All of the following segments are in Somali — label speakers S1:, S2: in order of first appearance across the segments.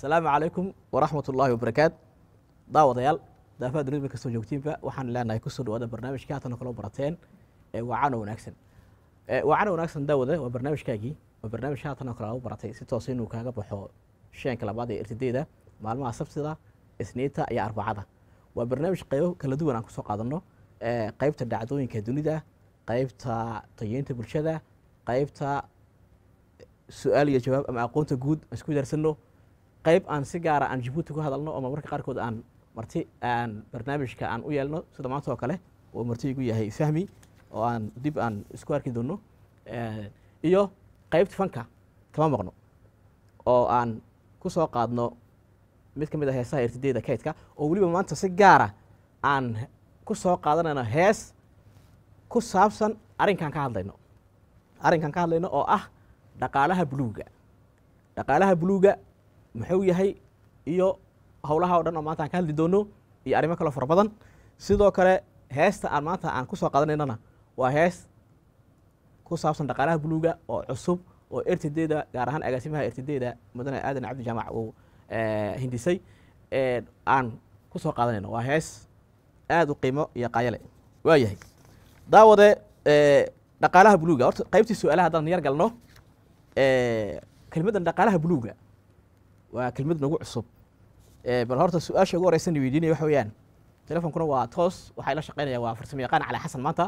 S1: asalaamu calaykum waraxmat ullaahi wabarakaat daawadayaal daafaha dunida meel kastoo joogtiinba waxaan leenahay kusoo dhawaada barnaamijka haatan kaloo barateen ee wacano wanaagsan ee wacano wanaagsan daawada waa barnaamijkaagii waa barnaamij haatan oo kale lagu baratay si toos inuu kaaga baxo sheenka labaad ee irtideeda maalmaha sabtida isniinta iyo arbacada waa barnaamij qaybo kala duwan aan kusoo qaadano ee qaybta dhacdooyinka dunida qaybta tayeynta bulshada qaybta su-aal iyo jawaab ama aqoonta guud aan isku daarsano qayb aan si gaara aan jabuuti ku hadalno oo marmarka qaarkood aan marti aan barnaamijka aan u yeelno sida maanta oo kale oo marti igu yahay fahmi oo aan dib aan isku arki doono iyo qaybta fanka kama maqno oo aan ku soo qaadno mid ka mid a heesaha irtideeda kaydka oo weliba maanta si gaara aan ku soo qaadanayno hees ku saabsan arrinkan ka hadlayno arrinkan ka hadlayno oo ah dhaqaalaha buluuga dhaqaalaha buluuga muxuu yahay iyo howlaha o dhan oo maanta aan ka hadli doono iyo arrimo kaloo fara badan sidoo kale heesta aan maanta aan ku soo qaadanaynana waa hees ku saabsan dhaqaalaha buluuga oo cusub oo ertideeda gaar ahaan agaasimaha ertideeda mudane aadan cabdi jaamac uu hindisay aan ku soo qaadanayno waa hees aada u qiimo iyo qaayale waa yahay daawade dhaqaalaha buluuga horta qaybtii su-aalaha haddaan yar galno kelmaddan dhaqaalaha buluuga waa kelmad nagu cusub bal horta su-aasha ugu horeysan weydiinaya waxa weeyaan telefonkuna waa toos waxaa la shaqeynaya waa farsamo yaqaan cali xasan maanta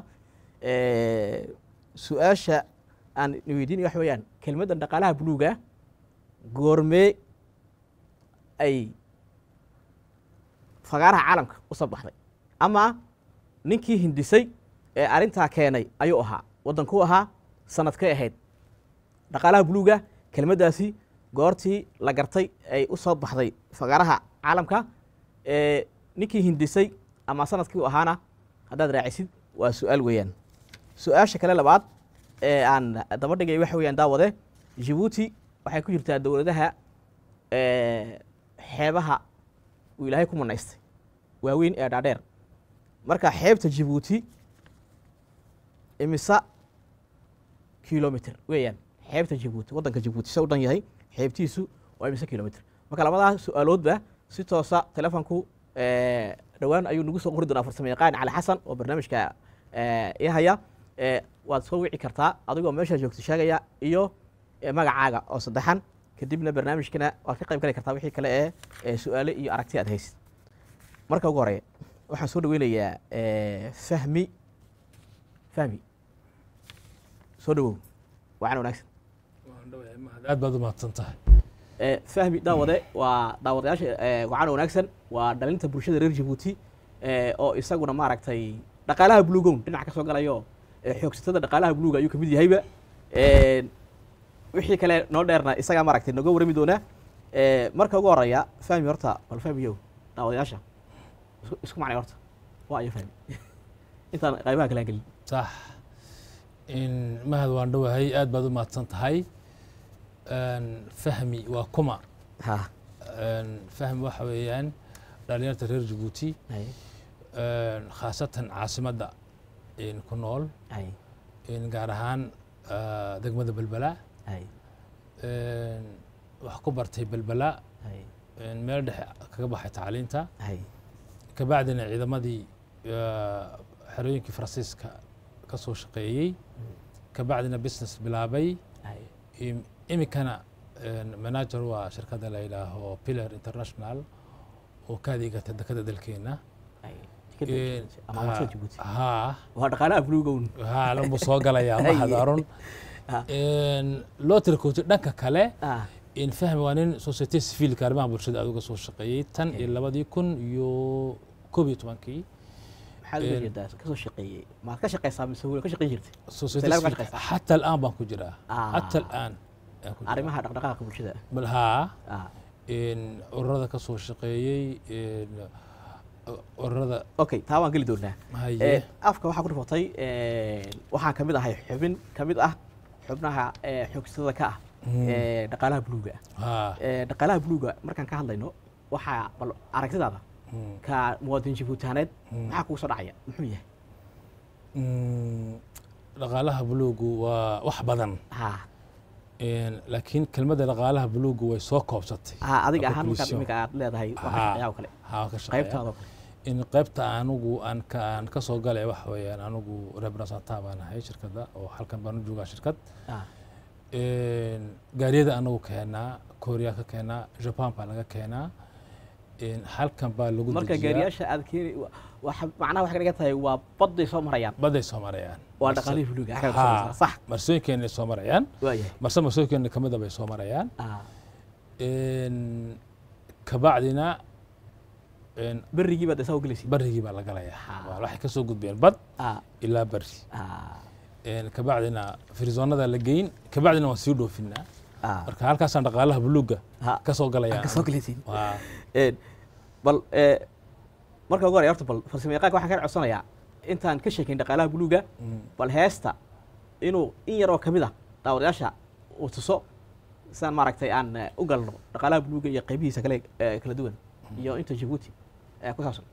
S1: su-aasha aan weydiinaya waxa weeyaan kelmaddan dhaqaalaha buluuga goormee ay fagaaraha caalamka u soo baxday ama ninkii hindisay ee arrintaa keenay ayuu ahaa waddankuu ahaa sanadkay ahayd dhaqaalaha buluuga kelmaddaasi goortii la gartay ay u soo baxday fagaaraha caalamka ninkii hindisay ama sanadkii u ahaana haddaad raacisid waa su-aal weeyaan su-aasha kale labaad ee aan daba dhigay waxa weyaan daawade jibuuti waxay ku jirtaa dowladaha xeebaha uu ilaahay ku manaystay waaweyn ee dhaadheer marka xeebta jibuuti imisa kilomitr weeyaan xeebta jibuuti waddanka jibuuti se u dhan yahay xeebtiisu waa imise kilomitr marka labadaa su-aaloodba si toosa telefonku dhowaan ayuu nagu soo qori doonaa farsamo yaqaan cali xasan oo barnaamijka ii haya waad soo wici kartaa adigoo meeshaa joogto sheegaya iyo magacaaga oo saddexan kadibna barnaamijkana waad ka qayb gali kartaa wixii kale ee su-aale iyo aragti aad haysid marka ugu horeya waxaan soo dhaweynayaa fahmi fahmi soo dhawow wacan wanaagsan
S2: aad baad u mahadsan tahay
S1: fahmi daawade waa daawadayaasha wacan wanaagsan waa dhalinta bulshada reer jabuuti oo isaguna maaragtay dhaqaalaha buluugown dhinac ka soo galayo xoogsatada dhaqaalaha buluuga ayuu kamid yahayba wixii kale noo dheerna isagaa maaragtay noga warami doonaa marka ugu horeya fahmi horta bal fahmiyow daawadayaasha isku macnay horta waa ayo fahmi intaan qaybaha kale aan gelin
S2: sax mahad waan dhowahay aad baad u mahadsan tahay fahmi waa kuma
S1: ha
S2: fahmi waxa weeyaan dhalinyarta reer jabuuti
S1: hay
S2: khaasatan caasimadda ku nool
S1: hay
S2: gaar ahaan degmada belbela
S1: hay
S2: wax ku bartay belbela
S1: hay
S2: meel dhexe kaga baxay tacliinta
S1: hay
S2: kabacdina ciidamadii xerooyinkii faransiiska ka soo shaqeeyey kabacdina business bilaabay
S1: hay
S2: iminkana manager waa shirkadda la yidhaaho pillar international oo ka adeegata dekada dalkeena
S1: hay ama waa jabuuti
S2: haa
S1: waa dhaqaalaha buluugown
S2: haa lanbuu soo galayaa
S1: Haye.
S2: mahadaron
S1: Ah.
S2: loo tirkootay dhanka kale
S1: ah
S2: in fahmi waa nin society civilka arrimaha bulshada aad uga soo shaqeeyey tan iyo labadii kun iyo koob iyo tobankii
S1: maxaad uga jeedaa kasoo shaqeeyey maad ka shaqeysaa mise weli ka shaqeyn jirtay
S2: society
S1: Talaab ka
S2: civilka
S1: shaqeysaa?
S2: xata al'aan baan ku jiraa
S1: Ah.
S2: xata al'aan ayaan ku jiraa.
S1: arrimaha dhaqdhaqaaqa bulshada
S2: bal haa
S1: ah
S2: in ururada ka soo shaqeeyey in ururada
S1: okay taa waan geli doonaa
S2: haye
S1: Eh, afka waxaa ku dhifatay waxaan kamid ahay xubin kamid ah xubnaha eh, xoogsatada ka ah
S2: Mm.
S1: eh, dhaqaalaha buluuga
S2: haa
S1: Eh, dhaqaalaha buluuga markaan ka hadlayno waxaa bal aragtidaada
S2: Mm.
S1: ka muwaadin jabuutaaneed
S2: Mm.
S1: maxaa kugu soo dhacaya muxuu yahay
S2: Mm, dhaqaalaha buluugu waa wax badan
S1: ha
S2: Een, laakiin kelmadda dhaqaalaha buluuga way soo koobsatay
S1: ha adiga ahaan markaad
S2: Conclusion.
S1: imika aad leedahay waxa
S2: Ha.
S1: shaqeeyaa oo kale
S2: haa ka shaqeeya
S1: qaybtaada oo kale
S2: in qaybta anigu aan ka aan ka soo galay waxa weeyaan anigu representant baan ahay shirkadda oo halkan baan u joogaa shirkad
S1: Ah,
S2: Een, gaariyada anagu keenaa korea ka keenaa japan baa laga keenaa Een, halkan baa lagu
S1: marka
S2: dejiyaa
S1: gaariyaasha aad keeni wa- waxa macnaha waxay ka dhigan tahay waa badday soo marayaan
S2: baday soo marayaan
S1: waa
S2: Marse-
S1: dhaqaalihii buluuga xagga
S2: Haa,
S1: soo maraysaa. sax
S2: marsooyinkeenay soo marayaan
S1: waayahay
S2: marse marsooyinkeena ka mida bay soo marayaan
S1: Ah,
S2: Een, kabacdina een,
S1: berrigii baad isaa u gelaysid
S2: barigii baa la galayaa
S1: Haa.
S2: Waa waxay ka soo gudbeen bad
S1: Ah,
S2: ilaa bari
S1: ah,
S2: Een, kabacdina firizoonada la geyn kabacdina waan sii dhoofinaa
S1: ah.
S2: marka halkaasaan dhaqaalaha buluuga
S1: Ha,
S2: ka soo
S1: aad
S2: galayaan
S1: ka soo gelaysid
S2: waa
S1: Een, bal ee, marka ugu horey horta bal farsamayaqaanka waxaan ka codsanayaa intaan ka sheekayn dhaqaalaha buluuga
S2: mm,
S1: bal heesta inuu in yar oo ka mid ah daawadayaasha uu tuso sidaan maaragtay aan eh, u galno dhaqaalaha buluuga iyo qaybihiisa kale eh, kala duwan iyo inta jabuuti ee ku saabsan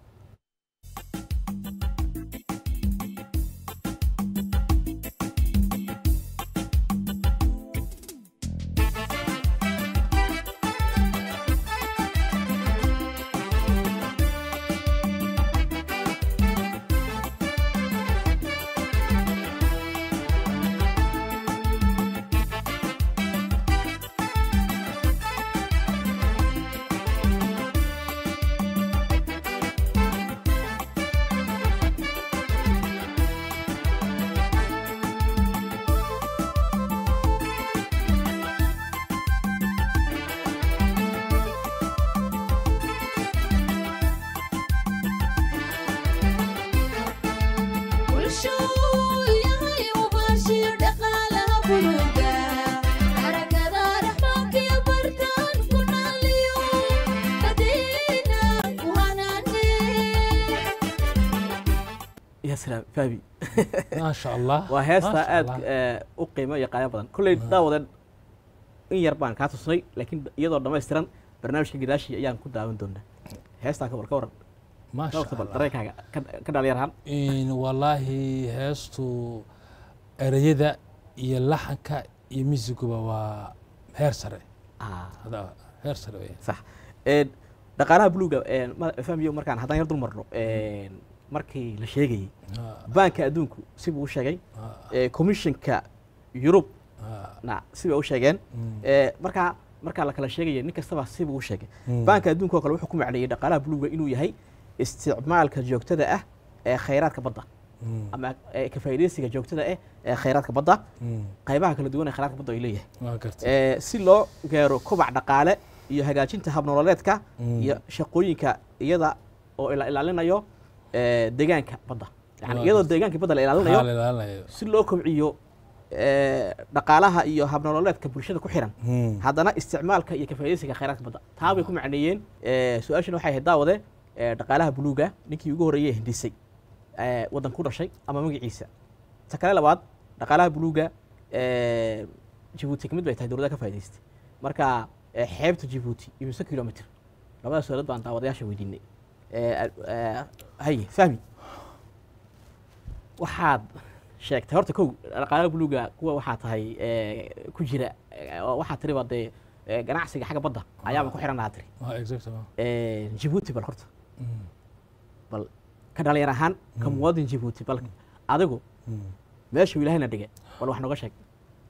S1: ya salaam fahmi
S2: maasha allah
S1: waa heesta
S2: maasha
S1: aad
S2: Allah.
S1: eh, u qiimo iyo qaayo badan kolley daawadan in yar baan kaa tusnay laakiin iyadoo dhammaystiran barnaamijka gadaashii ayaan ku daawan doonaa heestaa ka war ka waran
S2: maasha
S1: dhowrta bal
S2: allah
S1: dareenkaaga ka- ka dhalinyar ahaan
S2: In wallaahi heestu ereyada iyo laxanka iyo miisiguba waa heer sare
S1: Ah,
S2: Hada- heer sare weeye
S1: sax Een, dhaqaalaha buluuga een, ma- fahmiyo markaan haddaan yar dul marno een, markii la sheegayey
S2: Ah,
S1: baanka adduunku sibuu u sheegay
S2: ah,
S1: ee, commissionka yurub
S2: ah,
S1: na sibay u sheegeen
S2: mm,
S1: ee, markaa markaa la kala sheegaya nin kastaba sibuu u sheegay
S2: mm,
S1: baanka adduunka oo kale wuxuu ku macneeyey dhaqaalaha buluuga inuu yahay isticmaalka joogtada ah ee khayraadka badda
S2: mm,
S1: ama ee, ka faa'iidaysiga joogtada ah ee khayraadka badda
S2: mm,
S1: qaybaha kala duwan ee khayraadka badda ay leeyahay
S2: waa gartay
S1: ee, si loo gaaro kobac dhaqaale iyo hagaajinta habnololeedka
S2: Mm.
S1: iyo shaqooyinka iyada oo ila ilaalinayo ee, deegaanka badda yani
S2: Waa
S1: iyadoo
S2: gartay.
S1: deegaanka badda la
S2: Haa, la
S1: ilaalinayo
S2: ilaalinayo.
S1: si loo kobciyo ee, dhaqaalaha iyo habnololeedka bulshada ku xiran
S2: Mm,
S1: haddana isticmaalka iyo kafaaidaysiga khayraadka badda taa bay ku macneeyeen ee, su-aashana waxay ahayd daawade ee, dhaqaalaha buluuga ninkii ugu horreeyey hindisay ee, waddan ku dhashay ama magaciisa ta kale labaad dhaqaalaha buluuga ee, jabuuti ka mid bay tahay dowladda ka faa'idaystay marka ee, xeebta jabuuti imise kilomitr labada su-aalood baan daawadayaasha weydiinay Ee, ee, haye fahmi waxaad sheegtay horta kow dhaqaalaha buluuga kuwa waxaa tahay ee, ku jira ee, oo waxaa tiriba dee ee, ganacsiga xagga badda ayaaba ku xiran lahaa tiri
S2: waa exactement.
S1: Ee, jabuuti bal horta
S2: Mm,
S1: bal ka dhalinyar ahaan ka
S2: Mm.
S1: muwaadin jabuuti bal adigu
S2: mm.
S1: meeshuu ilaahayna dhige bal wax nooga sheeg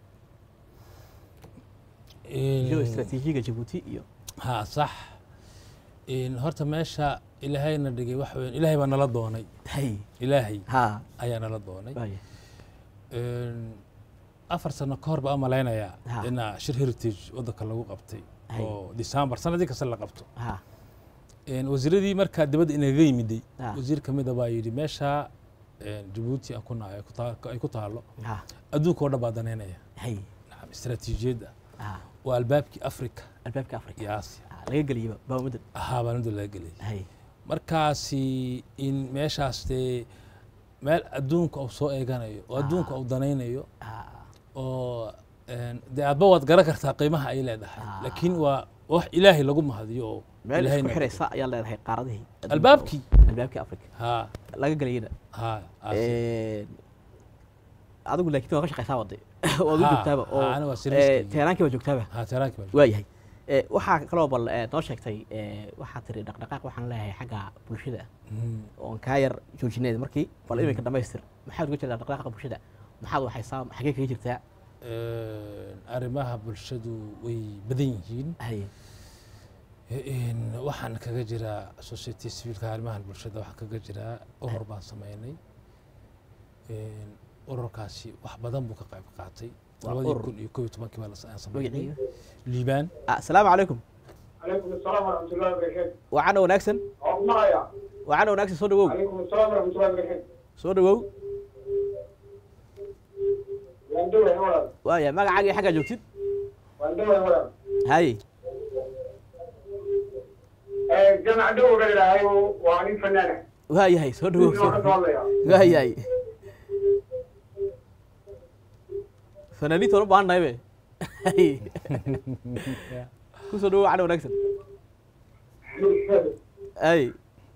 S1: iyo
S2: In-
S1: istaraatiijiga jabuuti iyo
S2: haa sax In horta meesha ilaahayna dhigay waxa weyn ilaahay baa nala doonay
S1: hay
S2: ilaahay
S1: ha
S2: ayaa nala doonay
S1: waaya
S2: In afar sano ka hor baa malaynayaa
S1: Ha.
S2: inaa shir heritage waddanka lagu qabtay
S1: Hay.
S2: oo december sanadii kasta la qabto
S1: ha
S2: In wasiiradii markaa dibadda inaga yimiday
S1: Ha.
S2: wasiir ka mida baa yidhi meesha in jabuuti aan ku nahay ay ku taa- ay ku taalo
S1: ha
S2: adduunka oo dhan baa danaynaya
S1: hay
S2: nacam istaraatiijiyadda
S1: ha
S2: waa albaabkii africa
S1: albaabka afrika
S2: iyo aasiya
S1: Ha, laga geliyaba baamadan
S2: ahaa baa nida laga gelay
S1: hay
S2: markaasi in meeshaas dee meel adduunka uu soo eeganayo oo adduunka uu danaynayo
S1: ha
S2: oo een, dee aadba waad garan kartaa qiimaha ay leedahay
S1: Ah.
S2: laakiin waa wax ilaahay lagu mahadiyo oo
S1: meel
S2: Ilaahay
S1: isku
S2: na-
S1: xiraysa ayaa leedahay qaaradihii adduunka
S2: albaabkii
S1: oo- albaabkii afrika
S2: haa
S1: laga gelayana
S2: haa aasiya.
S1: Een, adigu laakiin waa ka shaqaysaa wade waad u
S2: Ha,
S1: joogtaaba
S2: ha,
S1: oo
S2: aniga waa
S1: eh,
S2: service-kayga.
S1: teheraankii baa joogtaaba
S2: ha teheraankii baa
S1: waayahay Eh, waxaa kaloo bal eh, noo sheegtay eh, waxaa tiri dhaqdhaqaaq waxaan leeyahay xagga bulshada
S2: Mm.
S1: oon kaa yar joojineed markii bal iminka dhamaystir maxaad uga jeedaa dhaqdhaqaaqa bulshada maxaad waxaysaa xagee kaga jirtaa
S2: Een, arrimaha bulshadu way badan yihiin
S1: haye
S2: Een, waxaan kaga jiraa society civilka arrimahan bulshada waxaan kaga jiraa urur baan sameynay Een, ururkaasi wax badan buu ka qayb qaatay
S1: Waa
S2: labadii
S1: urur.
S2: kun iyo kow iyo tobankii baa la aan sameynay
S1: magaciiga
S2: liibaan
S1: Ah, asalaamu calaykum
S3: عليكم السلام ورحمة الله وبركاته.
S1: wacana wanaagsan
S3: الله يا
S1: wacana wanaagsan soo dhawow
S3: عليكم السلام ورحمة الله وبركاته.
S1: soo dhawow
S3: واندوي يا ولد
S1: waaya magacaagii xaggaa joogtid
S3: واندوي يا ولد.
S1: haye
S3: آه، جمع دو قال هاي وعني فنانة.
S1: waayahay soo dhawow
S3: شنو واحد
S1: soo-
S3: والله يا.
S1: waayahay fanaaniinta waan u baahan nahay be Haye. kusoo dhawow wacana wanaagsan haye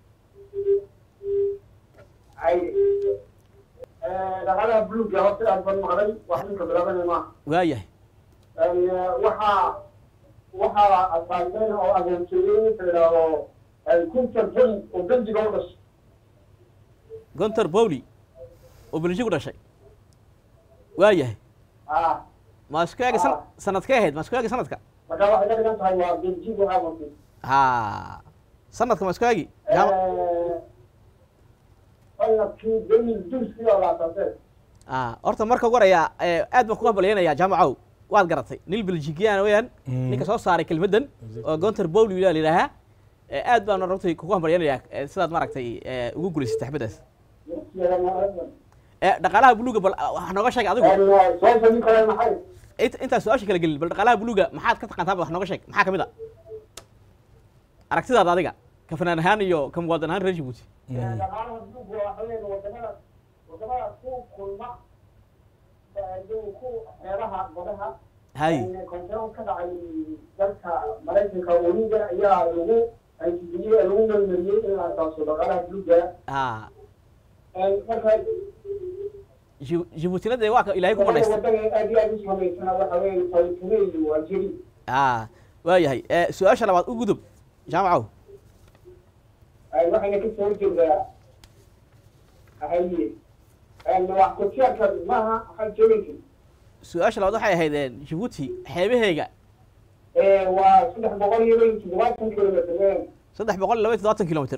S3: هاي. آه، دخلها بلوك يا وقت أكبر مغرب واحد من كبرابنا ما.
S1: waayahay
S3: يعني وحا وحا أصابين أو أجنسيين في كنت الفل وبنتي قولش.
S1: gontor bowli oo belji ku dhashay waayahay
S3: آه.
S1: ma isku eega san- sanadkee ahayd ma isku eegi sanadka
S3: فكان واحد قال لك هاي بنتي وهاي
S1: ha sanadka ma isku eegi jaama-
S3: sanadkii beni dulskii oo laasatee
S1: ah horta marka ugu horaya eh, aad baan kuga hambalyaynaya jaamacow waad garatay nil beljigiyaana weyaan
S2: Mm.
S1: ninka soo saaray kelmaddan oo gontor bowli la yidhaahaa Eh, aad baan runtii kugu hambalyaynayaa eh, sidaad maaragtay eh, ugu guulaysatay xabadaas Eh, dhaqaalaha buluuga bal ah, wax nooga sheeg adigu
S3: sababta nin kale maxay
S1: int- intaa su-aasha kala gelin bal dhaqaalaha buluuga maxaad ka taqaantaa wax nooga sheeg maxaa kamid a aragtidaada adiga ka fanaan ahaan iyo ka muwaadin ahaan reer jibuuti
S3: dhaqaalaha duugu waa haween wadamada wadamada ku kulma ku xeebaha badaha
S1: hay
S3: kontarool ka dhacay dalka maraykanka weliga ayaa lagu anjibiyey lagu melmeliyey in la asaaso dhaqaalaha duuga
S1: ha
S3: marka
S1: Jibu- jibuutina dee waa ka ilaahay ku banaystay
S3: wadada aad iyo aad u samaysana waxa weeye falitune iyo algeri
S1: ha waayahay Eh, su-aasha labaad u gudub jaamacow
S3: waxayna ka soo horjeedaa haye wax kutiyaarka maaha waxaad joogaysa
S1: su-aasha labaad waxay ahayd eh, jibuuti xeebaheega
S3: waa saddex boqol iyo laba iyo toddobaatan kilomitr
S1: saddex boqol iyo laba iyo toddobaatan kilomitr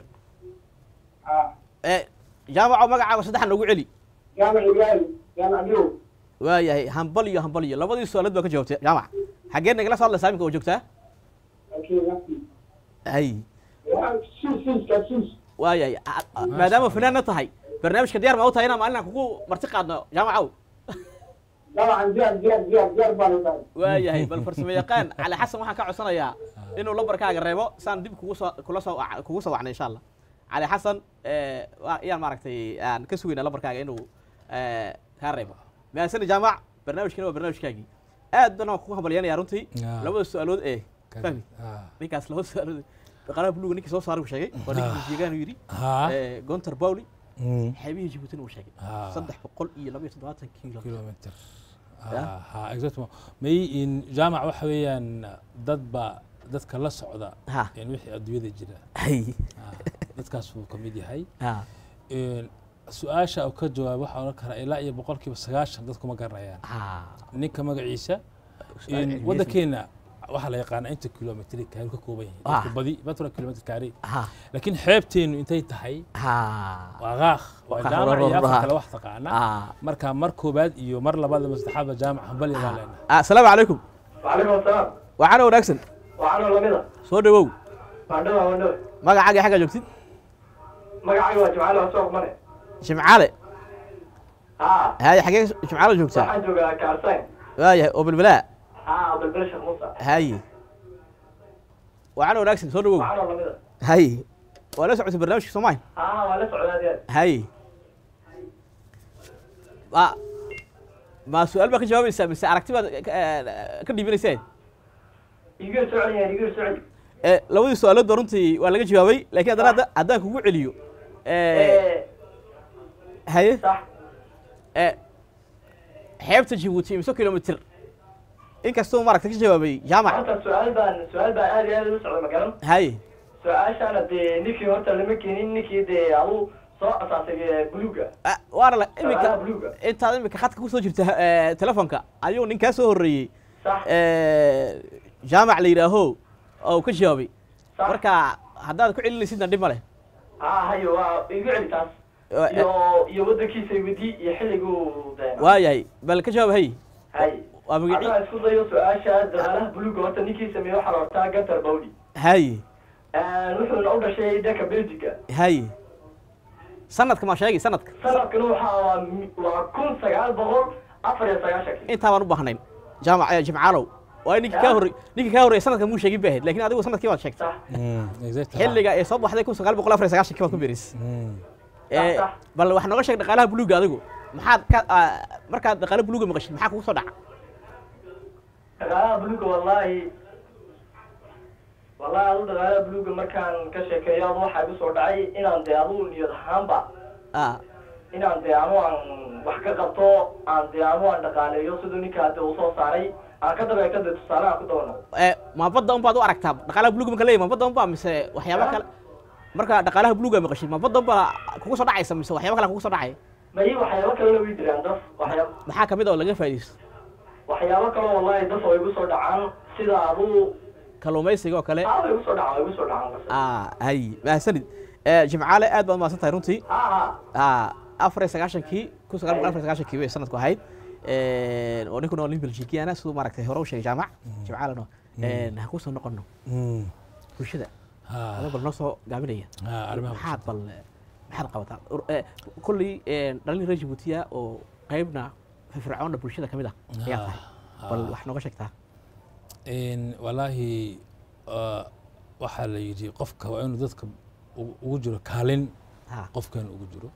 S3: ah
S1: Eh, jaamacow magacaaga saddexan noogu celi
S3: jaamac ibraahim jaamac birow
S1: waayahay hambal iyo hambal iyo labadii su-aalood baa ka jawaabtay jaamac xaggee nagala soo hadlaysaa iminka oo joogtaa
S3: laakiin nafti
S1: hay
S3: siis siiska siis
S1: waayahay a- a- maadaama fanaanna tahay barnaamijka diyaar ma u tahay inaan maalin aan kugu marti qaadno jaamacow
S3: dabcan diyaar diyaar diyaar diyaar baanu tahay
S1: waayahay bal farsamo yaqaan cali xasan waxaan ka codsanayaa inuu lambarkaaga reebo saan dib kugu soo kula soo wac- kugu soo wacnay insha allah cali xasan eh, waa- ayaan maaragtay aan ka sugaynaa lambarkaaga inuu eh, kaa reebo mahadsanid jaamac barnaamijkana waa barnaamijkaagii aad baan waan kugu hambalyanaya runtii
S2: Ah.
S1: labada su-aalood ee fahmi
S2: Ah.
S1: ninkaas labada su-aalood dhaqaalaha buluga ninkii soo saaray uu sheegay waa ninkii jigaan uu yidhi
S2: Ha.
S1: Eh, gontor bowli
S2: Mm.
S1: xeebihii jibuutina uu sheegay
S2: Ah.
S1: saddex boqol iyo laba iyo toddobaatan kiilo
S2: kilometer
S1: Ya.
S2: ha ha exactement may in jaamac waxa weeyaan dad ba dadka la socda
S1: Ha.
S2: in wixii adduunyada jira
S1: hay
S2: Ah, dadkaas wuu ka mid yahay
S1: ha
S2: Een, su-aasha uu ka jawaab waxaa odhan karaa ilaa iyo boqolkiiba sagaashan dadku ma garanayaan
S1: ha
S2: ninka magaciisa
S1: Su-aal
S2: in
S1: cilmiyeed.
S2: waddankeena waxaa la yaqaanaa inta kilomitri kaari ka kooban yahay dadku
S1: Ah.
S2: badi batra kilomitr kaari
S1: ha
S2: laakiin xeebteenu intay tahay
S1: ha
S2: waa qaaq waa
S1: Qaaq,
S2: jaamac iyo
S1: rororha.
S2: afar kale wax taqaana
S1: ha
S2: marka mar koobaad iyo mar labaad ama saddexaadba jaamac hambali baa leenahay
S1: Ah, asalaamu calaykum
S3: وعليكم السلام
S1: waxaana wanaagsan
S3: وعلى لمدة
S1: soo dhawow
S3: وعندما وعندما
S1: magacaaga xagga joogtid
S3: magacayga waa jimcaale waa soo mare
S1: jimcaale
S3: ها
S1: haye xagee jimcaale joogtaa
S3: waxaan joogaa kaarsayn
S1: waayahay oo bilbilaa
S3: ها balbal sheekh muuse
S1: haye waxaana wanaagsan soo dhawow
S3: waxaana lamida
S1: haye waa la socotay barnaamijka soomaali
S3: ها waa la socdaa deed
S1: haye ma ma su-aal baa ka jawaabaysaa mise aragti baad ka- eh, ka dhiibanayseen
S3: igu socon yahay igu socon
S1: Eh, labadii su-aalood ba runtii waa laga jawaabay laakiin haddana hadda- haddaan kugu celiyo eh,
S3: ee
S1: haye
S3: sax
S1: eh, xeebta jabuuti imso kilomitr inkastuu maaragta ka jawaabay jaamac
S3: horta su-aal baan su-aal baan aad iyo aad ugu socda magaran
S1: haye
S3: su-aashaana dee ninkii horta lama keenin ninkii dee adu soo asaasay eh, buluuga
S1: Ah, waana la
S3: shaqaalaha
S1: iminka
S3: buluuga
S1: intaad iminka khadka kusoo jirta eh, telefonka ayuu nin kaa soo horreeyey
S3: sax
S1: eh, jaamac la yidhaaho oo ka jawaabay
S3: sax
S1: marka haddaad ku celinaysidna dhib ma leh
S3: haa hayo waa igu celi taas
S1: Wa-
S3: iyo iyo waddankiisa wedi iyo xilliguu dee
S1: waayahay bal ka jawaab hay
S3: hay
S1: waa magaci
S3: haddaan isku dayo su-aasha daqaalaha buluuga horta ninkii sameeye waxaa la hortaa gantar bawdi
S1: haye
S3: wuxuuna u dhashay dalka belgica
S1: haye sanadka maa sheegi sanadka
S3: sanadkana waxaa waa mi- waa kun sagaal boqol afar iyo sagaashankii
S1: intaa baan u baahnayn jaamac eh, jimcaalow waa ninkii kaa horrey ninkii kaa horreeyay sanadka muu sheegin ba ahayd lakin adigu sanadkii baad sheegtay
S3: sax
S2: exactly
S1: xilliga ee soo baxday kun sagaal boqol afar iyo sagaashankii baad ku beeris Eh,
S3: sax.
S1: bal wax nooga sheeg dhaqaalaha buluuga adigu maxaad ka ah, markaad dhaqaala buluuga maqashid maxaa kugu soo dhaca
S3: dhaqaalaha buluuga wallahi wallahi adu dhaqaalaha buluuga markaan ka sheekeeyo adu waxaa igu soo dhacay inaan dee adu niyad ahaanba
S1: ah
S3: inaan dee anu aan wax ka qabto aan dee anu aan dhaqaaleeyo siduu ninkaa dee uu soo saaray aan ka dabeeto dee tusaale aan ku dawano
S1: Eh, ma badda un baad u aragtaa dhaqaalaha buluuga marka leeyahy ma badda un baa mise waxyaaba
S3: Ah.
S1: kale marka dhaqaalaha buluuga maqashid ma badda un baa kugu soo dhacaysa mise waxyaaba kale kugu soo dhacaya
S3: may waxyaabo kalena way jiraan daf waxyaab
S1: maxaa kamid oo laga faa'iidaysto
S3: waxyaabo kaloo wallahi daf oo igu soo dhacaan sida adu
S1: kalluumaysiga oo kale
S3: aa way igu soo dhacaan way igu soo dhacaan qasab
S1: ah hay mahadsanid Eh, jimcaale aad baad mahadsan tahay runtii
S3: ha ha
S1: ah afar iyo sagaashankii kun sagaal boqol afar iyo sagaashankii bay sanadku ahayd Eh, oo ninkuna oo nin belgikiana siduu maaragtay hore u sheegay jaamac jimcaaleno ha kusoo noqono bulshada adoo bal noo soo gaabinaya maxaad bal maxaad qabataa Ur- eh, kolley dhalin reer jabuutiya oo qaybna firfircoonna bulshada ka mid ah ayaa tahay bal wax nooga sheegtaa
S2: walaahi ah, waxaa la yidhi qofka waa inuu dadka ugu- ugu jiro kaalin
S1: ha
S2: qofkeenu ugu jiro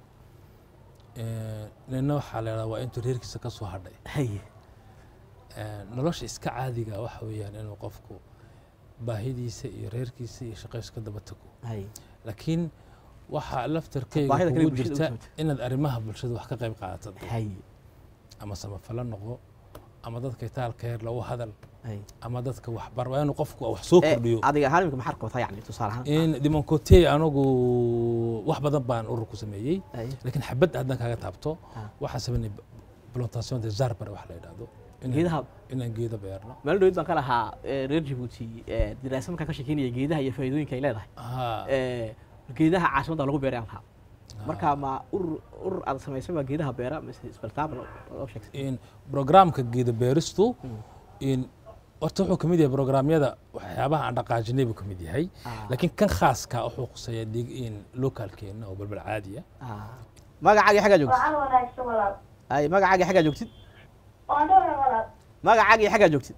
S2: nina waxaa la yidhahdaa waa intuu reerkiisa ka soo hadhay
S1: haye
S2: Eh, nolosha iska caadiga waxa weeyaan inuu qofku baahidiisa iyo reerkiisa iyo shaqaysu ka daba tago
S1: haye
S2: laakiin waxaa laftarkeyga
S1: Baahida kale
S2: kugu
S1: bulshada u
S2: jirta
S1: timid.
S2: inaad arrimaha bulshada wax ka qayb qaadato
S1: haye
S2: ama samafalo noqo ama dadka itaalka heer lagu hadal
S1: haye
S2: ama dadka waxbar waa inuu qofku wax soo
S1: Eh,
S2: kordhiyo
S1: adiga ahaan imika maxaad qabataa yani tusaale ahaan
S2: in dimoncote anagu wax badan baan urur ku sameeyey
S1: haye
S2: laakiin xabad haddaan kaaga taabto
S1: Ah.
S2: waxaan sameynay plantation de zarbar wax la yidhahdo Inaan-
S1: geedaha
S2: inaan geedo beerno
S1: meel dhawid baan ka lahaa eh, reer jabuuti eh, diraasa markaan ka sheekeynaya geedaha iyo faa'iidooyinka ay leedahay
S2: Haa.
S1: Eh, geedaha caasimadda lagu beeray aan lahaa marka ma urur urur aad samaysay baa geedaha beera mise isbaltaaba loo loo sheegtay
S2: in programka geedo beeristu in horta wuxuu kamid yahay programyada waxyaabaha aan dhaqaajinay buu kamid yahay
S1: Ah.
S2: laakiin kan khaaska wuxuu khuseeyaa dig- in localkeena oo balbal caadiya
S1: Ah. magacaagii xaggaa joogtid
S4: Waxaan wanaagsan walaal.
S1: ay magacaagii xaggaa joogtid
S4: Waan dhowr walaal.
S1: magacaagii xaggaa joogtid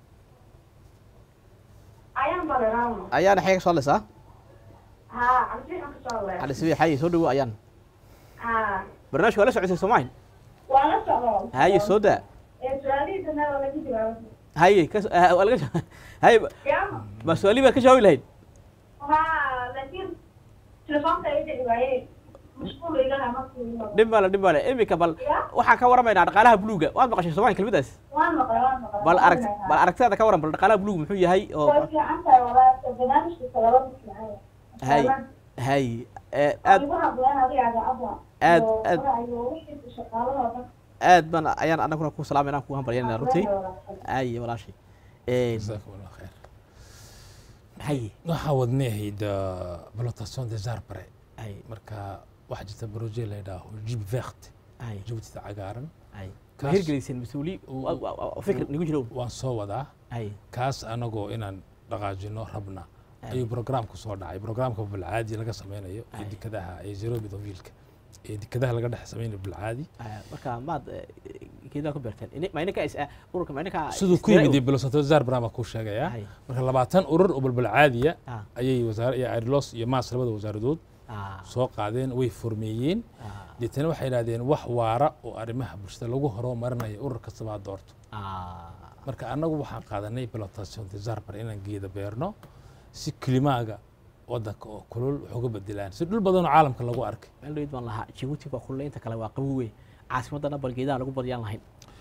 S4: Ayaan baleraamo.
S1: ayaana xagga ka soo hadlaysaa
S4: Haa, cabdixan ka soo leeyahay.
S1: cali sibi xayi soo dhawo ayaan
S4: Haa.
S1: barnaamijka waa la socotay soomaali
S4: Waan la socdaa.
S1: haye soo daa
S4: Ee su'aalihiisa meel waa laga jawaabay.
S1: haye ka so- ah, waa laga ja- haye ba-
S4: Yaama.
S1: ma su-aalii baad ka jawaabi lahayd
S4: Haa, laakiin telefoonka ay dhici waayey. Mashquul iga lahaa markii uu noqdo.
S1: dhib male dhib male imika bal
S4: Ya?
S1: waxaan ka waramaynaa dhaqaalaha buluuga waad maqashay soomaali kelmadaas
S4: Waan maqlay, waan maqlay.
S1: bal arag
S4: Waan
S1: bal aragtidaada ka waran bal dhaqaalaha buluuga muxuu yahay oo
S4: Way fiican tahay walaal. Barnaamijkiisa laba mid fiican yahay.
S1: haye haye eh,
S4: Aad
S1: aad
S4: ugu hadleen adiga cadacadda.
S1: Aad-
S4: Iyo
S1: aad-
S4: faraha iyo wixii shaqaalaha oo dhan.
S1: aad baan ayaan anaguna ku salaamayna ku hambalyanayna runtii
S4: Walaal.
S1: haye walaashay Eh,
S2: jazaakum allah khayr
S1: haye
S2: waxaa wadnay ahayd ah, plantation de zarbare
S1: haye
S2: marka waxaa jirta broje la yidhaaho jib vert
S1: haye
S2: jabuutida cagaaran
S1: haye ma
S2: Kaas-
S1: hirgeliyseen mas-uuli wa- wa- wa- fikir nigu jiro
S2: waan soo wadaa
S1: haye
S2: kaas anagoo inaan dhaqaajino rabna ayuu programku soo dhacay programka bilcaadi laga sameynayo ee
S1: Ay.
S2: dekadaha ee zerobi dovilka ee dekadaha laga dhex sameynayo bilcaadi
S1: Ah, marka maad eh, geedaha ku beerteen Ini- ma ininka is ah, ururka ma ininka
S2: siduu ku
S1: istira-
S2: yimid bilosanto zarbra baan kuu sheegayaa
S1: Hay.
S2: marka labaatan urur oo balbalcaadiya
S1: Ah,
S2: ayay wasaare iyo airlos iyo maas labada wasaaradood
S1: ah,
S2: soo qaadeen way formeeyeen
S1: ah,
S2: deetana waxay yidhahdeen wax waara oo arrimaha bulshada lagu horumarinayo urur kastaba ha doorto
S1: ah.
S2: marka annagu waxaan qaadanay plantation de zarbar inaan geeda beerno si kilimaaga wadanka oo kulul wax uga bedelaan si dhul badan oo caalamka lagu arkay
S1: meel dhawid baan lahaa jabuuti baa kulle inta kale waa qabowe caasimadana bal geedaha lagu badiyaan lahayn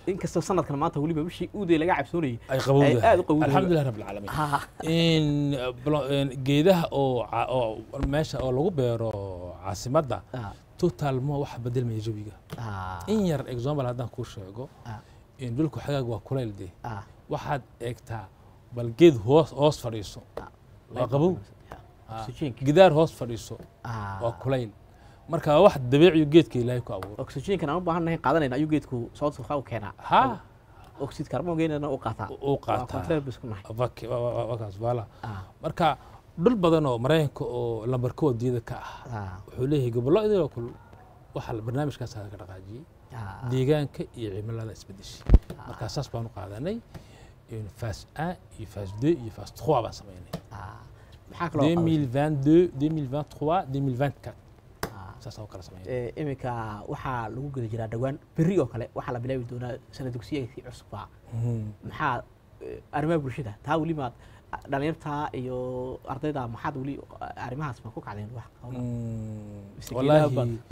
S1: inkastoo sanadkan maanta weliba bishii uuday laga cabsoonayay
S2: ay qabowdahay
S1: aad u qabowdahay.
S2: alxamdulilah rabbi alcaalamiin
S1: Ha,
S2: in blo- in geedaha oo ca- oo meesha oo lagu beero caasimadda
S1: ha,
S2: total ma waxa bedelmaya jawiga
S1: ha,
S2: in yar example haddaan kuu sheego
S1: Ah.
S2: in dhulku xagaag waa kulayl dee
S1: ha,
S2: waxaad eegtaa bal geed hoos hoos fadhiiso waa qabow Ah.
S1: oxygenka
S2: gidaar hoos fadhiiso
S1: Ah.
S2: waa kulayl marka waa wax dabiiciyo geedka ilaahay ku abuuro
S1: oxygenkan aan u baahannahay qaadanayna ayuu geedku sababta waxaa u keenaa
S2: ha
S1: oxid carbongeynana u qaataa
S2: u qaataa.
S1: contraire buu isku nahay
S2: Vak- wa- wa- wakaas baala
S1: Ah,
S2: marka dhul badan oo maraykanka oo lambarka wadiyada ka ah
S1: ah,
S2: wuxuu leeyahay gobollo idiloo kul waxa la- barnaamijkaas laga dhaqaajiyey
S1: ah,
S2: deegaanka iyo cimilada isbedeshay marka saas baan u qaadanay in phase 1 iyo phase 2 iyo phase 3 baan samaynay
S1: ah. maxaa kaloo qabanaysa?
S2: 2022 2023 2024
S1: Ah.
S2: saas oo kala samaynay
S1: Ee, iminka waxaa lagu guda jiraa dhowaan berri oo kale waxaa la bilaabi doonaa sana dugsiyeedkii cusubaa
S2: Mhm.
S1: maxaa eh, arrimaha bulshada taa weli maad dhalinyarta iyo ardayda maxaad weli arrimahaas ma ku kacdeen wax qabana?
S2: Mm,
S1: Mise geedaha baad-
S2: wallaahi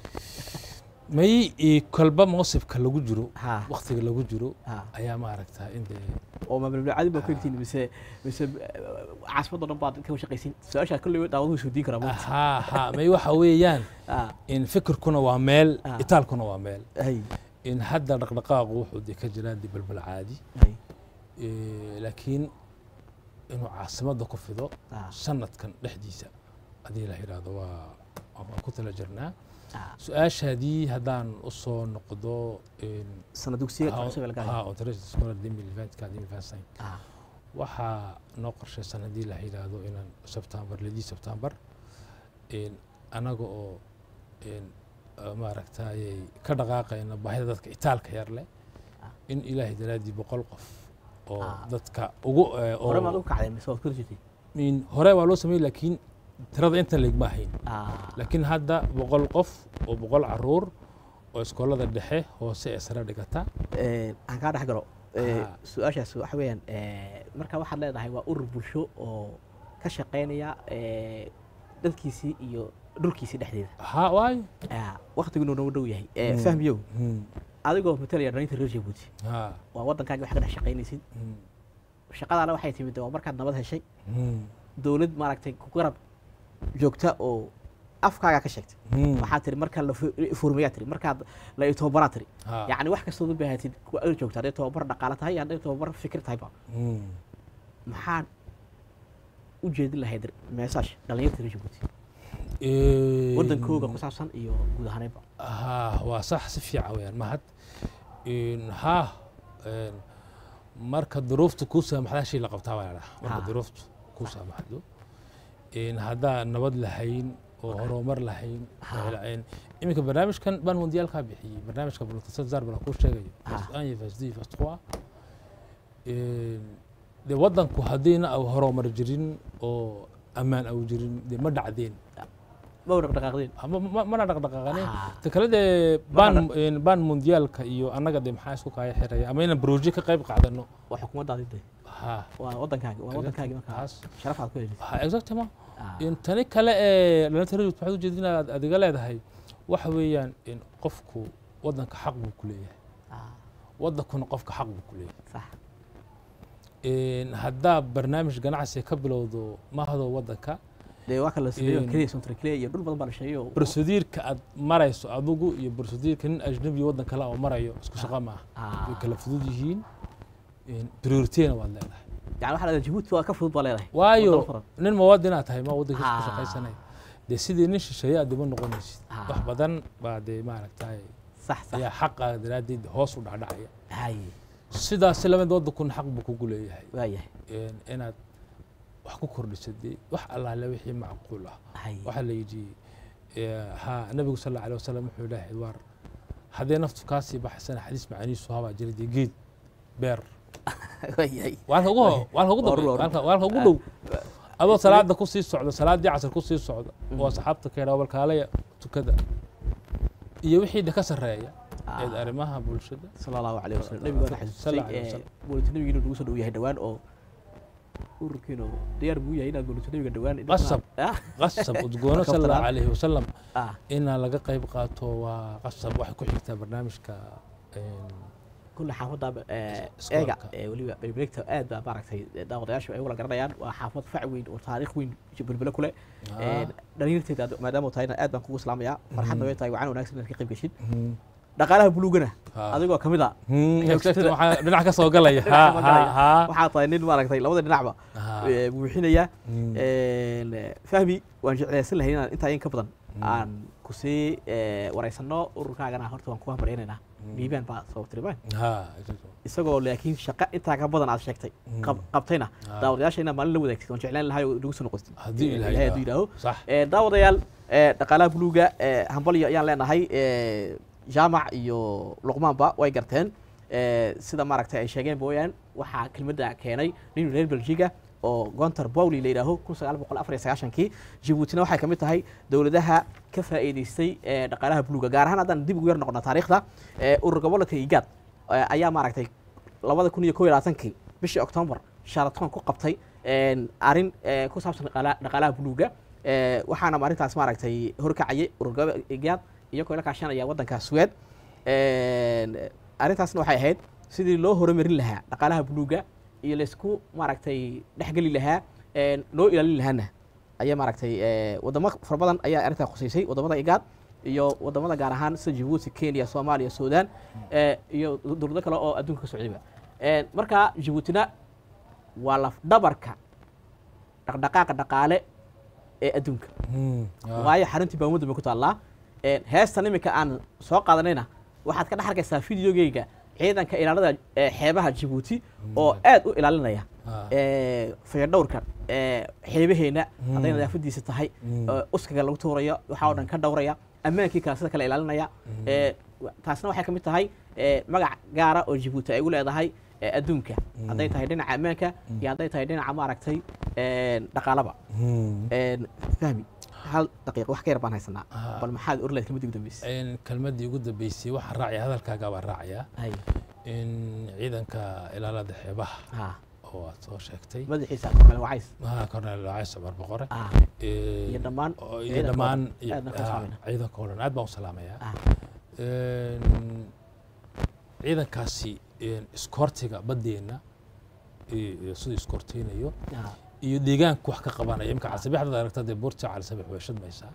S2: may i kolba moosibka lagu jiro
S1: ha
S2: waktiga lagu jiro
S1: ha
S2: ayaa maaragtaa in dee
S1: oo maamulcadi baa ku egtiin mise mise caasimadoo dhan baad ka shaqaysin su-aashaa kolley daawaduhu isweydiin karaa maanta
S2: ha ha may waxa weeyaan
S1: Ah,
S2: in fikirkuna waa meel
S1: Ah.
S2: itaalkuna waa meel
S1: hay
S2: in hadda dhaqdhaqaaqu wuxuu dee ka jiraa dee balbal caadi
S1: hay
S2: Eh, laakiin inuu caasimadda ku fido
S1: ah,
S2: sanadkan dhexdiisa haddii la yidhaahdo waa waan ku tala jirnaa
S1: ah.
S2: su-aashaadii haddaan usoo noqdo in
S1: sana dugsiyeedka cusub ee laga
S2: ha
S1: hayo
S2: ontario scholar demil eventka demil vansin
S1: Ah,
S2: waxaa noo qorshaysan haddii la yidhaahdo inaan sebtembar lidii sebtembar in anaga oo in uh, maaragtayay ka dhaqaaqayna baahida dadka itaalka yar leh
S1: Ah.
S2: in ilaahay daraaddii boqol qof oo
S1: Ah.
S2: dadka ugu eh,
S1: hore maad
S2: oo
S1: ugu kacdeen mise waad ku jirtay
S2: in hore waa loo sameeyey laakiin tirada inta leegma ahayn
S1: Ah,
S2: laakiin hadda boqol qof oo boqol caruur oo iskoolada dhexe hoose ee sare dhigata
S1: eh, aan kaa dhex galo Eh,
S2: Ah.
S1: su-aashaas waxa weeyaan eh, marka waxaad leedahay waa urur bulsho oo ka shaqaynaya eh, dadkiisii iyo dhulkiisii dhexdeeda
S2: ha waayo
S1: Ah, waqtiguna noogu dhow yahay Eh,
S2: Mm.
S1: fahmiyow
S2: Hmm,
S1: adigoo matalaya dhalinta reer jabuuti
S2: ha
S1: waa waddankaaga wax ka dhex shaqaynaysid
S2: hmm,
S1: shaqadaana waxay timid waa markaad nabad heshay
S2: hmm,
S1: dowlad maaragtay ku garab joogta oo afkaaga ka sheegtay
S2: hmm,
S1: waxaad tiri markaa la furmayaa tiri markaad la itobaraa tiri
S2: ha,
S1: yacni wax kastood u baahatid kuwa ag joogta hadday tobabar dhaqaale tahay hadday tobabar fikir tahayba
S2: hmm.
S1: maxaad u jeedin lahayd meesaash dhalinyarta reer jabuuti
S2: Eh,
S1: waddankooga ku saabsan iyo guud ahaanayba
S2: ha waa sax si fiican weyaan mahad In ha een, marka duruuftu kuu saamaxdaa shay la qabtaa baa ladhaha marka
S1: Ha.
S2: duruuftu kuu saamaxdo In haddaan nabad lahayn oo horumar lahayn
S1: Ha.
S2: oo la- een, iminka barnaamijkan baan mundiyaalkaa bixiyey barnaamijka bultasad zar bala kuu sheegayo
S1: Ha.
S2: fast un iyo fast deux iyo fast trois Een, dee waddanku haddiina au horumar jirin oo ammaan au jirin dee ma dhacdeen
S1: ma u dhaqdhaqaaqdeen
S2: Ma- ma- mana dhaqdhaqaaqanin
S1: Ah.
S2: ta kale dee baan een, baan mundiyaalka iyo annaga dee maxaa isku kaya xiraya ama inaan broje ka qayb qaadano
S1: waa xukuumaddaadi de
S2: ha
S1: waa waddankaagi waa waddankaagi markaa
S2: taas
S1: sharaf aad ku helaysid
S2: ha exactement
S1: Ah,
S2: in tani kale ee dhalinta rajut waxaad ujeedin aad adiga leedahay waxa weeyaan in qofku waddanka xaq buu ku leeyahay
S1: ah,
S2: waddankuna qofka xaq buu ku leeyahay
S1: sax
S2: In haddaa barnaamij ganacsi ka bilowdo mahado waddanka
S1: dee waa kala sameeyo
S2: In-
S1: keliya sontrikle iyo dhul badan baa la sheegay oo
S2: brosediirka aad marayso adigu iyo brosediirka nin ajnabi waddan kale oo marayo isku shaqa maaha
S1: Ah,
S2: way kala fudud yihiin priorityna waad leedahay
S1: yani waxaa leedahay jabuuti waa ka fudud baa leedahay
S2: waayo
S1: Waddan furan.
S2: nin muwaadinaa tahay ma waddankiisa ku
S1: Ah.
S2: shaqaysanay dee sidii nin shisheeye aad dima noqonaysid
S1: Ah.
S2: wax badan baa dee maaragtay
S1: sax sax
S2: ayaa xaqaaga daraaddeed hoos u dhacdhacaya
S1: hay
S2: sidaasi lamid waddankuna xaq buu kugu leeyahay
S1: waayahay
S2: in- inaad wax ku kordhisad dee wax allaale wixii macquul ah
S1: hay
S2: waxaa la yidhi eh, ha nabigu sal alla alay wasalam wuxuu ilaahay waar haddee naftu kaasii baxaysana xadiis macaaniisu habaa jira dee geed beer
S1: waayahay
S2: waalka ugu ho- waalka ugu
S1: Waa
S2: dambe
S1: run, waa run.
S2: waalka waalka ugu dhow adoo salaada ku sii socda salaaddii casar ku sii socda oo asxaabta ka yadhaa balkaalaya tukada iyo wixii de ka sarreeya ee
S1: Ah.
S2: arrimaha bulshada
S1: sala allahu calayh wasalam nabigu waa
S2: Sala
S1: xasuusay
S2: allahu alayhi wasalam.
S1: boolita nabigiina nagu soo dhow yahay dhowaan oo ururkiinu diyaar buu yahay inaad boolita nabiga dhowaan
S2: Qasab.
S1: ah
S2: qasab udgoona
S1: Waa
S2: sal allahu
S1: kabtalaan.
S2: calayhi wasalam
S1: ah
S2: inaa laga qayb qaato waa qasab waxay ku xigtaa barnaamijka een,
S1: kulle xaafadda eh,
S2: Iskoolka.
S1: eega ee weliba belbelegta aad baa maaragtay daawadayaashu ay wala garanayaan waa xaafad fac weyn oo taariikh weyn belbele ku leh
S2: Ah.
S1: dhalinyarteeda maadaama tahayna aad baan kugu islaamayaa farxadna way tahay wacan wanaagsan inaad ka qayb geshid
S2: Mhm.
S1: dhaqaalaha buluugana
S2: Ah.
S1: adigoo kamid a
S2: Mhm,
S1: Xoogsatada.
S2: waxaa dhinac ka soo galaya
S1: Dhinaca
S2: ha
S1: ma
S2: ha
S1: galaya.
S2: ha
S1: waxaa tahay nin maaragtay labada dhinacba
S2: Ah.
S1: eh, buuxinaya
S2: Mm.
S1: Een, fahmi waan jeclaysan lahay inaan intaa in ka badan aan kusii eh, waraysano ururkaagana horta waan kuga baryaynayna dhiibaan baa soo tiribaan
S2: ha
S1: isagoo laakiin shaqo intaa ka badan aad sheegtay qab- qabtayna
S2: Ah.
S1: daawadayaasha inaad maalin la wadaagtid waan jeclaan lahay oo nagu soo noqotid
S2: Haddii
S1: Eh,
S2: Ilaahay
S1: Ilaahay hadduu
S2: yidhaaho.
S1: yidhaaho
S2: sax
S1: Eh, daawadayaal eh, dhaqaalaha buluuga eh, hambalyo ayaan leenahay eh, jaamac iyo luqmaanba way garteen Eh, sida maaragtay ay sheegeen booyaan waxaa kelmadda keenay nin reer belgiga oo gontar bowli la yidhaaho kun sagaal boqol afar iyo sagaashankii jabuutina waxay ka mid tahay dowladaha ka faa'iidaystay eh, dhaqaalaha buluuga gaar ahaan haddaan dib ugu yar noqono taariikhda eh, urur gobolka igaad eh, ayaa maaragtay labada kun iyo kow iyo labaatankii bishii octoobar sharaton ku qabtay een, arrin eh, ku saabsan dhaqaala- dhaqaalaha buluuga Eh, waxaana arrintaas maaragtay horkacayay ururgaba igaad iyagoo la kaashanaya waddanka suweed Een, arrintaasna waxay ahayd sidii loo horumarin lahaa dhaqaalaha buluuga iyo laysku maaragtay dhexgeli lahaa een, loo ilaalin lahaana ayaa maaragtay eh, wadamo fara badan ayaa arrintaa khuseysay wadamada igaad iyo wadamada gaar ahaan sida jabuuti kenya soomaaliya suudaan eh, iyo dowlado kale oo adduunka ka socdayba Een, marka jabuutina waa lafdhabarka dhaqdhaqaaqa dhaqaale ee adduunka
S2: Mhm. Ah.
S1: waayo xaruntii baa ummadda bay ku taallaa Een, heestan iminka aan soo qaadanayna waxaad ka dhex arkaysaa videogeyga ciidanka ilaalada ee xeebaha jabuuti oo aad u ilaalinaya
S2: Ah.
S1: ee, fayadhowrka ee, xeebaheena hadday
S2: Mm.
S1: nadaafadiisa tahay
S2: Mm.
S1: ee, uskaga lagu tuurayo waxaa oo dhan ka dhowraya ammaankii kale sida kale ilaalinaya Ee, wa- taasna waxay ka mid tahay ee, magac gaara oo jabuuti ay u leedahay ee, adduunka hadday tahay dhinaca ammaanka iyo hadday tahay dhinaca maaragtay een, dhaqaalaba
S2: Mhm.
S1: Een, fahmi hal daqiiqo wax ka yar baan haysanaa
S2: Ah.
S1: bal maxaad orlayd kelmadii ugu dambeysay
S2: Een, kelmaddii ugu dambeysay waxaan raacaya hadalkaaga baan raacaya
S1: hay
S2: in ciidanka ilaalada xeebaha
S1: ha
S2: oo aad soo sheegtay
S1: madaxiisa kornel wacays
S2: maha korneel cays cumar boqore
S1: ah
S2: Een,
S1: iyo dhammaan
S2: oo- iyo
S1: ciidanka oo
S2: dhammaan
S1: dhan.
S2: iyo-
S1: Aadna ka
S2: ah,
S1: salaameyna.
S2: ciidanka oo dhan aad baan u salaamayaa
S1: ah
S2: Een, ciidankaasi een, iskoortiga baddeenna iyo iyo siduu iskoorteynayo
S1: ah
S2: iyo deegaanka wax ka qabanaya imka calsabixdad aragta dee buurta calsabix way shadmaysaa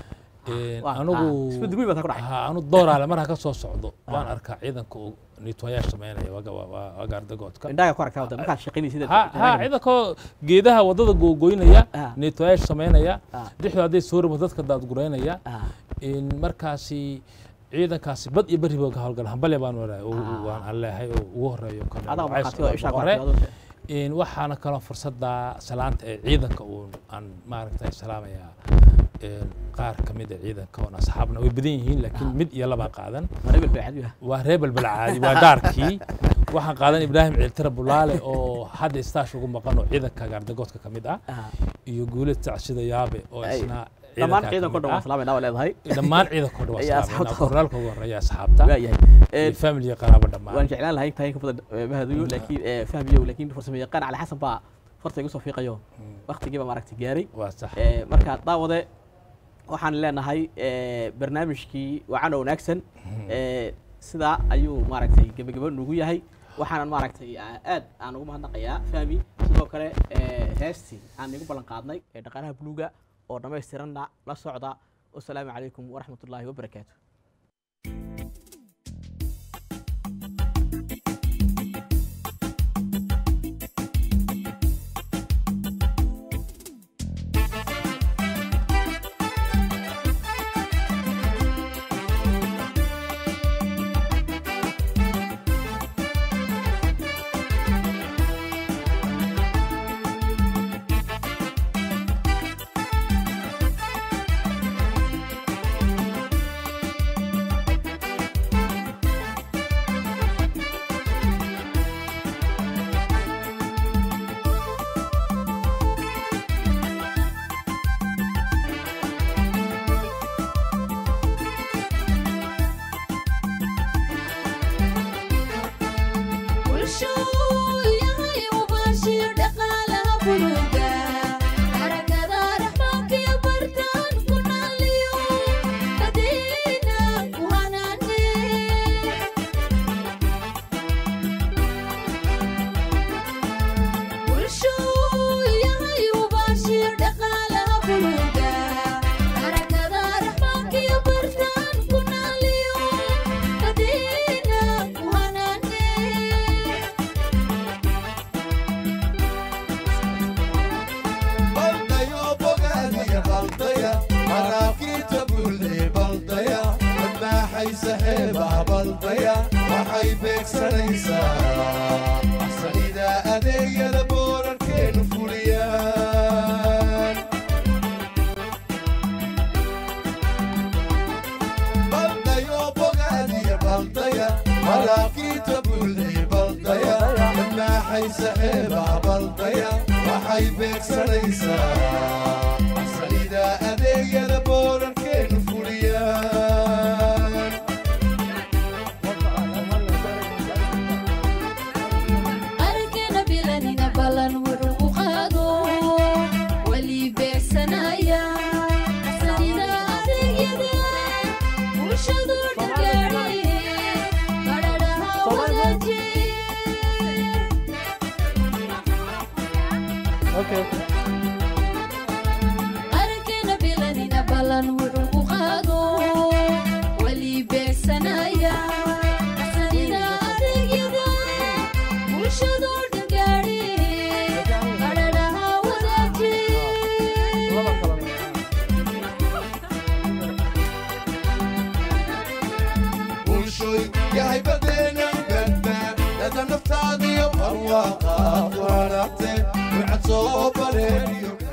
S2: Een,
S1: waa-
S2: anigu
S1: ah, isbedel weyn baa taa ku dhacay.
S2: ha anu dooraale markaa ka soo socdo waan
S1: Ah.
S2: arkaa ciidanka uu niitwayaasha sameynaya waa ga- waa- waa waa gaardagoodka
S1: indhaha ku aragtaa wadda markaad shaqaynaysid
S2: ha ha ciidankoo geedaha wadada googoynaya
S1: Ah.
S2: niitwayaasha sameynaya
S1: Ah.
S2: dhexdu hadday soo rimo dadka daadgureynaya
S1: ah
S2: in markaasi ciidankaasi bad iyo beriba ka howlgala hambale baan waraay
S1: Ah.
S2: waan aan leehay oo ugu horeeyo Colonel
S1: adaa
S2: Wacays
S1: markhaati oo
S2: Cumar
S1: ishaa ku
S2: Boqore.
S1: aragtaa
S2: in waxaana kaloo fursadda salaanta ee ciidanka uun aan maaragtay salaamayaa een, qaar ka mid a ciidanka oon asxaabna way badan yihiin laakiin mid iyo labaan qaadan
S1: marebel baa cadi ah
S2: waa reer balbalcaadi waa gaarkii waxaan qaadan ibraahim ciiltira bulaale oo hadda istaash ugu maqan oo ciidanka gaardagoodka ka mid ah
S1: ah
S2: iyo guulad tacsida yaabe oo
S1: Ay,
S2: isna
S1: dhammaan
S2: ciidanka
S1: ciidanka oo
S2: ka
S1: dhan
S2: mid
S1: waa
S2: ah.
S1: salaamayna waa leedahay
S2: dhammaan ciidanka oo dhan
S1: Iyo
S2: waa
S1: asxaabta.
S2: salaamay kornaalka ugu horeeya asxaabta
S1: waa yahay
S2: iyo
S1: Een,
S2: family qaraabo dhammaan
S1: waan jeclaan lahay intaa in ka badan eh, mahadiyo laakiin eh, fahmiyo laakiin farsamo yaqaan cali xasan baa farta igu soo fiiqayo waqtigiiba maaragtay gaaray
S2: waa sax
S1: Eh, marka daawade waxaan leenahay eh, barnaamijkii wacan oo wanaagsan Eh, sidaa ayuu maaragtay gebagebo nugu yahay waxaanan maaragtay ah, aad aan ugu mahadnaqayaa fahmi sidoo kale eh, heestii aan igu ballan qaadnay ee dhaqaalaha buluuga oo dhammaystiranna la socda wasalaamu calaykum waraxmat ullaahi wabarakaatu
S5: Thank baldaya waxay beegsanaysaa axsanida adeegyada boorarkeenu fuliyaan baldayo bogaadiya baldaya malaakiinta buuxiya baldaya dhamaaxaysa xeebaha baldaya waxay beegsanaysaa axsanida adeegyada boorarkeenu fuliyaan
S6: arkana bilanina ballan wuxuu ku qaado weli beegsanaya sanida adeegyada bulshadu dhagaadhay badhadhaha wadaaji arkana bilanina ballan wuxuu ku qaado weli beegsanaya sanida adeegyada bulshadu dhagaadhay badhadhaha wadaaji
S5: bulshoy yahay badeena badbaad dada naftaadiyo barwaaqaad wanaagte ducad soo bareeriyo